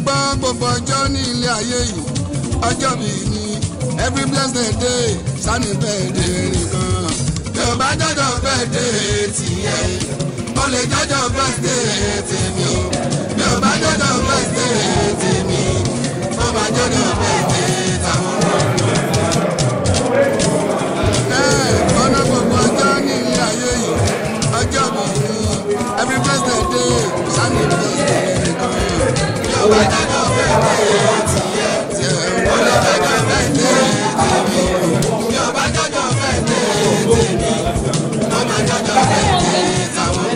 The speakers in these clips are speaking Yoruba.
gbọ́ gbogbo ọjọ́ ní ilé ayé yìí ọjọ́ mi ni every blessed day sani birthday nìkan bí o bá jọjọ birthday tiẹ̀ o lè jọjọ birthday tèmi o bí o bá jọjọ birthday tèmi o bá jọjọ birthday tàwọn ọ̀nà gbogbo ọjọ́ ní ilé ayé yìí ọjọ́ mi ni every blessed day sani birthday nìkan bí o bá jọjọ birthday tiẹ̀ tiẹ̀ o lè jọjọ birthday tèmi bí o bá jọjọ birthday tèmi o bá jọjọ birthday tàwọn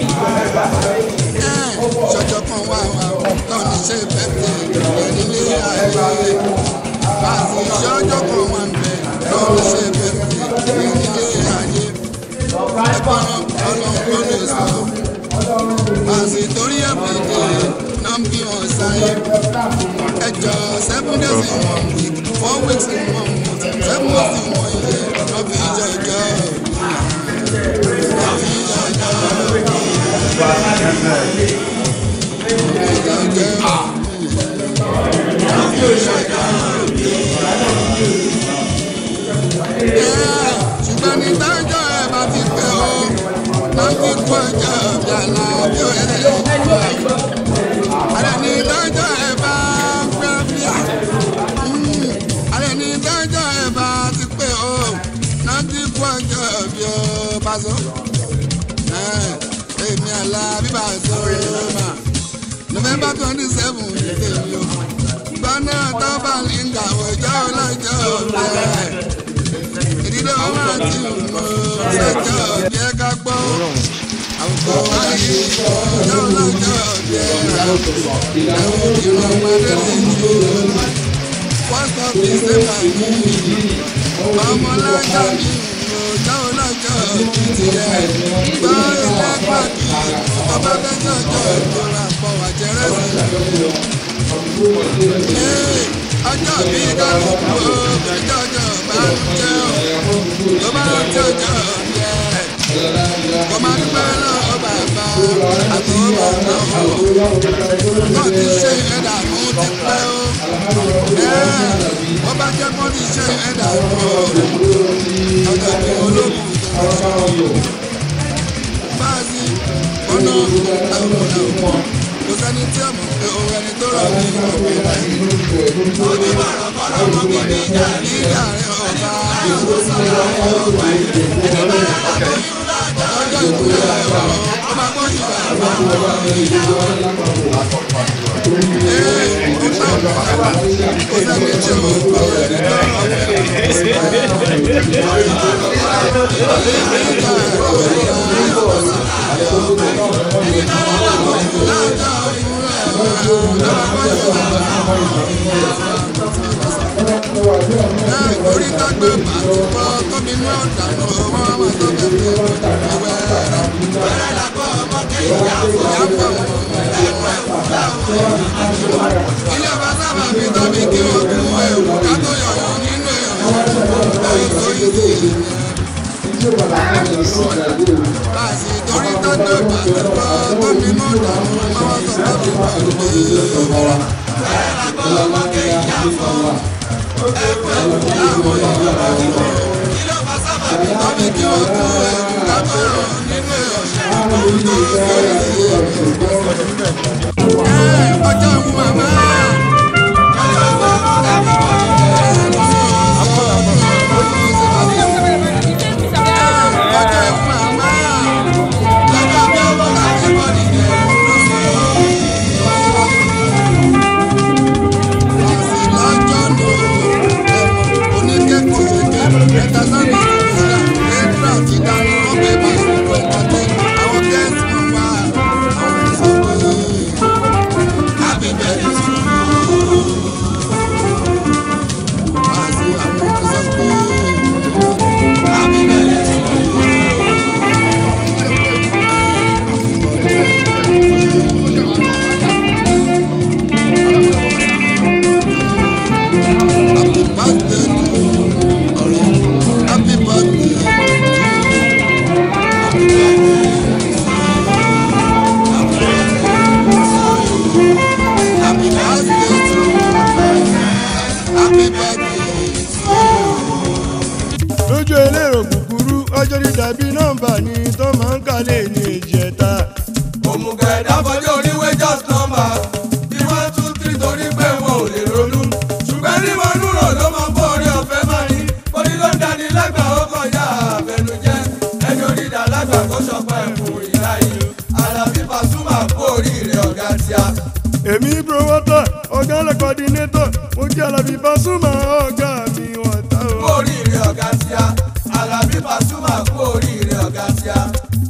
ṣọjọ́ kan wà wà tó ní ṣe bẹ́ẹ̀ nílé ayé báàsì ṣọjọ́ kan wà ń bẹ̀ tó ní ṣe bẹ́ẹ̀ nílé ayé ẹ̀gbọ́n ọlọ́run ló lè sọ báàsì torí ẹ̀bìdì náà ń bí wọn sáyé ẹjọ́ seven days in one week four weeks in one month seven months in one year lọ́ fi jọjọ́ lọ́ fi jọjọ́. ṣùgbọ́n ní dájọ́ ẹ bá ti pẹ́ o náà ti kú ọjọ́ bí àlá bí ó yẹ àlẹ́ ní dájọ́ ẹ bá pẹ́ bí à àlẹ́ ní dájọ́ ẹ bá ti pẹ́ o náà ti kú ọjọ́ bí ó bá sọ èmi àlá bíbá sọ̀rọ̀ mà november twenty seven ní tèmi o gbọ́nà tọ́ba linda ọjọ́ ọlọ́jọ́ bẹ́ẹ̀ ìdílé ọmọ àti ìmọ̀ ṣẹjọ́ jẹ́ ká gbọ́ àwùjọ wáyé ọjọ́ ọlọ́jọ́ bẹ́ẹ̀ ẹ̀wọ̀n ìrọ̀ ọmọdé lè ju first of december ní ọmọlájà ní ọjọ́ ọlọ́jọ́ tiẹ̀ gbọ́ ilé pàdé ọba fẹ́jọ́ ọjọ́ ìjọra pọ̀ wàjẹ́rẹ́ sí ọjọ́ bí kálukú ọjọ́ ọjọ́ bá ń jẹ́ ọ̀ ló bá ń jẹ́ ọjọ́ yẹ kò má dúpẹ́ lọ́wọ́ bàbá àtọwọ́ bàbá ọ̀ náà ti ṣe ẹ̀dá fún ti pẹ́ ó wọ́n bá jẹ́ kó ti ṣe ẹ̀dá fún ọjọ́ bí olókùn tó ń sọ báàsì ọ̀nà àwọn ọ̀nà kò sẹ́ni tí a mọ̀ pé òun ẹni tó rọ̀ ní ọ̀gbìn rẹ̀. Omi bọ̀rọ̀ bọ̀rọ̀ mọ́ mi ní ìjà ní ìjà rẹ̀ ọba. Ẹni bá yà á bẹ̀ yín lọ́jọ́ ọjọ́ ìkúlẹ̀ ẹ̀rọ ọmọ akọ́ sí bàbá. Ee, ó tà bàbá kò sẹ́ni tí a mọ̀ pé òun ẹni tó rọ̀ ní orí tágbé bàtúbọ̀ gómìnà ọ̀dànù ọmọ ọmọ tó bẹ̀rẹ̀ ìwẹ̀ rẹ̀. Bẹ̀rẹ̀ làbọ̀ ọmọdé ìyàwó yàgbọ̀ ilé ọba sábà fi tóbi kí wọ́n kú ewu ká tó yọ̀yọ̀ nínú ẹ̀rọ ìtòyí sí ìlú. Báàsì torí tágbé bàtúbọ̀ gómìnà ọ̀dànù ọmọ ọmọ tó bẹ̀rẹ̀ ìwẹ̀ rẹ̀. Bẹ̀rẹ̀ làbọ̀ ọmọdé ìyàwó ọjọ́ ń màmá. ọjọ́ ń màmá. lọ́jọ́ bí ọmọ láti bọ̀ nìyẹn. lọ́jọ́ nù oníkẹ́kọ̀ọ́ ṣèké ẹ̀ta sábà ìṣúra ẹ̀dúrà ti dáná ọ̀gbẹ́ bá ṣùgbọ́n ẹ̀ta tẹ́ àwọn gẹ́ẹ̀sì mọ̀ wá àwọn ìṣòro. dàbí nọ́mbà ni tó máa ń kálẹ̀ ní ìjẹta. òmùgọ̀ ẹ̀dá fọjọ́ oníwé just number bí one two three torí pé wọn ò lè ronú ṣùgbọ́n ní wọn núrò ló máa ń bọ́ orí ọ̀fẹ́ máa ní orí ló ń dání lágbà ó kọjá àfẹnujẹ́ ẹni onídàá lágbà kó ṣọpọ̀ ẹ̀fún ìlà yìí Àlàbí Pasuma kú oríire ọ̀gá tíá. èmi promoter ọ̀gá lẹ̀ coordinator mo jẹ́ Àlàbí Pasuma ọ̀gá mi wọ́n ta kú o. oríire ọ̀gá tíá Àlàbí Pasuma kú oríire ọ̀gá tíá.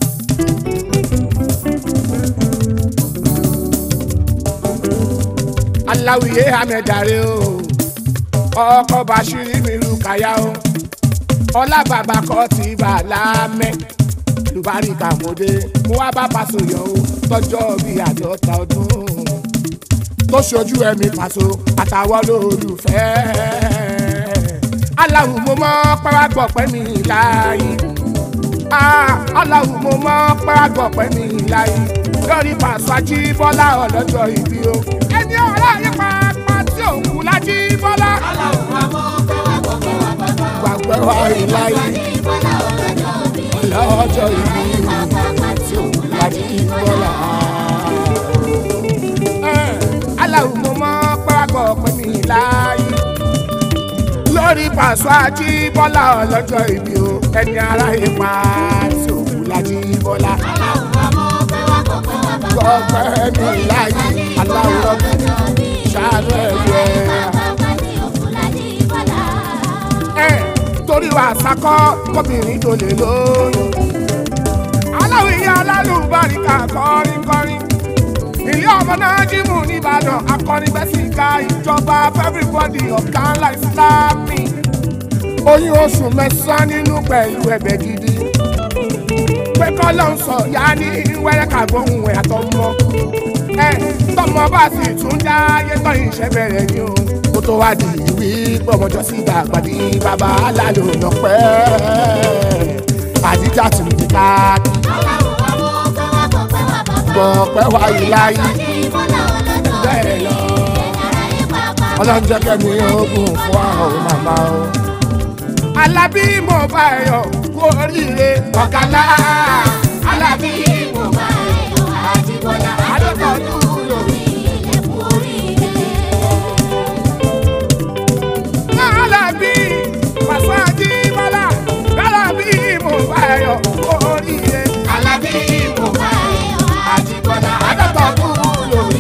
aláwìyé amẹ̀dàrẹ́ o ọkọ̀ bàṣírí mi lu kàyà o ọlá bàbá kọ́ ti bà láàmẹ́ lùbáríkà mọ́dé mo wá bá Paso yọ o tọjọ́ bí àádọ́ta ọdún tó ṣojú ẹ̀mí Paso àtàwọn olólùfẹ́ aláwù mo mọ́ pàrágbọ̀ pẹ́ mi láàyè aláwù mo mọ́ pàrágbọ̀ pẹ́ mi láàyè lórí Paso Ajíbọ́lá ọlọ́jọ́ ìbí o ẹni ọ̀rá yìí pàápàá tí òun kú lájíbọ́lá gbàgbẹ́ wa ìláyé lọ́jọ́ ìbí lájíbọ́lá. aláwù mo mọ́ pàrágbọ̀ pẹ́ mi láàyè lórí Paso Ajíbọ́lá ọlọ́jọ́ ìbí o ẹni aráyé pa tí òkú lájíbọ́lá gbọ́pẹ́ mi láyé aláwọ̀ ṣàánú ẹ̀yẹ. ẹ torí wa sakọ kọbìnrin tó lè lóyún aláwọ̀ ìyá alálùbáríkà kọrin kọrin ilé ọmọ náà jímù nìbàdàn akọrin bẹ́sì ká ìjọba everybody ọ̀gá ńlá ìsìlámì oyún oṣù mẹ́sàn-án nínú pẹ̀lú ẹ̀bẹ̀ gidi pé kọ́lọ́ ń sọ ya ní wẹ́rẹ́ kàgbóhùn ẹ̀ àtọmọ ẹ tọmọ bá sì tún dá ayé tọ́ ìṣẹ́ bẹ̀rẹ̀ ni o kó tó wá di ìwí gbọmọjọ sí ìdàgbà ní bàbá alálò lọ́pẹ́ àdíjà tún ti ká gbọ̀pẹ́ wá ìláyé bẹ́ẹ̀ lọ ọlọ́njẹ́ kẹ́mi ogun fún àwọn màmá o. Alábí mo bá ẹ yọ̀ kú oríire ọ̀kadà Alábí mo bá ẹ yọ̀ Àjíbọ́lá adọ́tọ̀ọ́dún lórí Alábí Paso Ajíbọ́lá Alábí mo bá ẹ yọ̀ kú oríire Alábí mo bá ẹ yọ̀ Àjíbọ́lá adọ́tọ̀ọ́dún lórí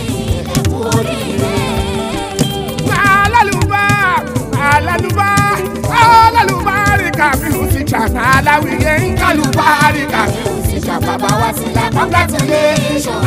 alálùbá alálùbá alálùbáríkà mi ò ti ṣàkà aláwìyé ń kálùbáríkà mi ò ti ṣàkà bàbá wa sí la congratulation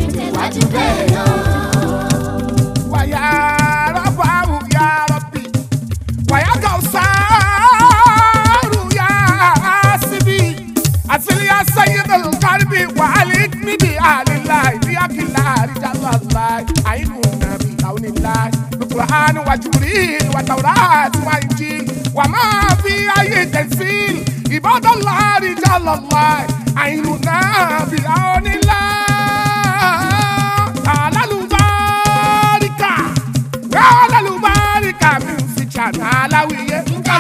wàyà rọ́bà wù yà rọ́bì wàyà gàwùsàrù yà síbì àtìlíyà sẹ́yìn kárìbì wàhálì níbi àlìlá ìdíyàkìlá àríjàlá láì àyínú nàbì àwọn ìlà القرآن وجبريل والتوراة والإنجيل وما في أي تنزيل عباد الله رجال الله عيننا بعون الله على الباركة على الباركة music channel aláwìyé.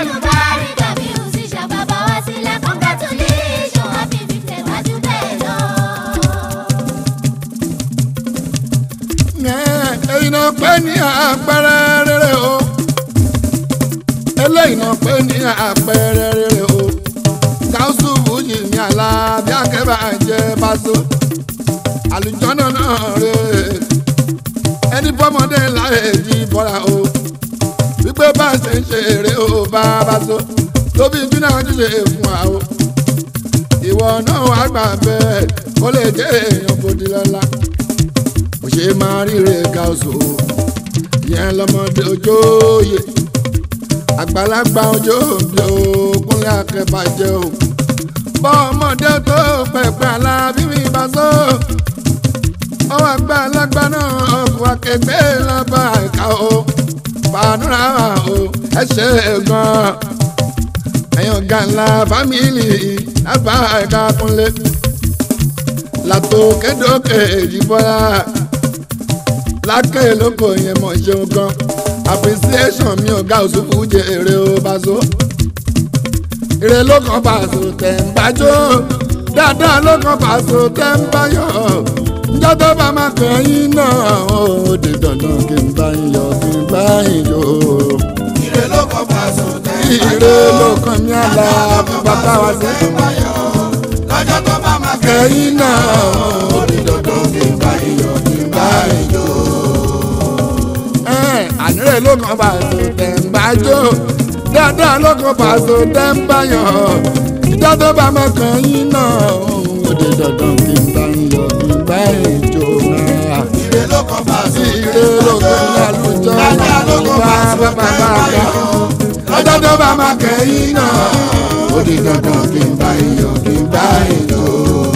èyí náà pé ní àpẹẹrẹ rere o eléyìí náà pé ní àpẹẹrẹ rere o káwùsù fújì ní Àlàbí akẹ́bà jẹ́ Paso àlùjọ́nà náà rè ẹni bọ́mọdé láyé jí bọ́ra o wípé bá a ṣe ń ṣe eré o bá Paso tóbi júnà ojúṣe fún wa o ìwọ náà wàá gbà bẹ́ẹ̀ kó lè jẹ́ èèyàn bòdì lọ́la kò ṣe máa ríre gáúsù yẹn lọmọdé ojóòye àgbàlagbà ojóòbí òkúnlẹ̀ akẹ́bàjẹ́ o bọ́ ọmọdé tó pẹ̀pẹ́ Àlàbí mi Paso ọwọ́ àgbàlagbà náà ọkùnrin akẹgbẹ́ lábà ẹ̀ka o fàánúrà o ẹ ṣe gan ẹ̀yàn gànlá fámìlì lábà ẹ̀ka kúnlẹ̀ látòkèdókè ìjìbọ́lá lákè lóko yẹn mọ̀ ṣeun gan appreciation mi ò ga òṣùfù jèrè o Paso ire ló kàn pàṣẹ tẹ̀ ń bájọ́ dáadáa ló kàn pàṣẹ tẹ̀ ń báyọ̀ njọ́ tó bá máa kẹ́yìn náà ó di dandan kí n bá yín yọ̀ kí n bá yín yọ̀ ire ló kọ́ pàṣẹ tẹ̀ ń báyọ̀. ire ló kàn ní àlà bàbá wa sí. lọ́jọ́ tó bá máa kẹ́yìn náà ó di dandan kí n bá yín yọ̀ kí n bá yín yọ̀. Ẹ̀, ànírè ló kàn pàṣẹ tẹ̀ ń bájọ́ dáadáa ló kàn pàṣẹ tẹ̀ ń báyọ̀ ìjọ́ tó bá máa kẹ́yìn náà ó di dandan kí n bá yín yọ̀ kí n bá yín yọ̀ náà ire ló kọ́ pàṣẹ ire lóko ní àlùjọ dáadáa ló kọ́ bá pàṣẹ bá tẹ̀ bá ń bá báyọ̀. lọ́jọ́ tó bá máa kẹ́yìn náà ó di dandan kí n bá iyọ̀ kí n bá iyọ̀.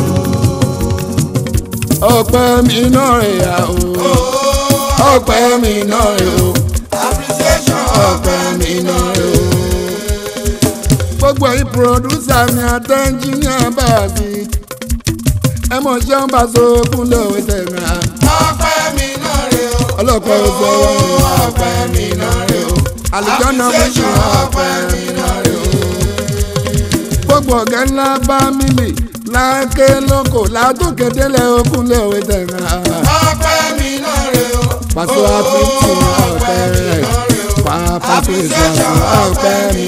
ọpẹ́ mi náà rè ya o ọpẹ́ mi náà rè o appreciation ọpẹ́ mi náà rè o. gbogbo ẹ̀yin pòròdúsà mi àti ẹnjìníà bá a sí ẹ mọ̀ ṣé ń bá so kúnlẹ̀ òwe tẹ̀mí à ọpẹ́ mi náà rè o. ọlọ́pàá ọgbẹ́ wọn ọpẹ́ mi náà rè o. àlùjọ́nà méjì ọpẹ́ mi náà rè o. gbogbo ọ̀gá ńlá bá mílì láńké lóko látòkèdélé okúnlé òwe tẹ̀ra ọpẹ́ mi náà rè o. pàṣẹ àfíìsì ọ̀pẹ rẹ̀ pàṣẹ ìsọ̀rọ̀ ọ̀pẹ mi.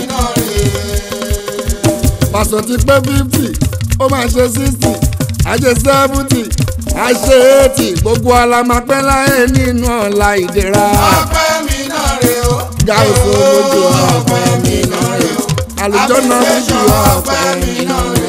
pàṣẹ ti pé fífì ó máa ṣe sísì àṣe sẹ́fúntì àṣe ètì gbogbo alamapẹ́ láyé nínú ọ̀la ìdẹ̀ra ọpẹ́ mi náà rè o. gáàsì olójú ọ̀pẹ mi náà rẹ̀ àlùjọ́nà méjì ọ̀pẹ mi náà rẹ̀.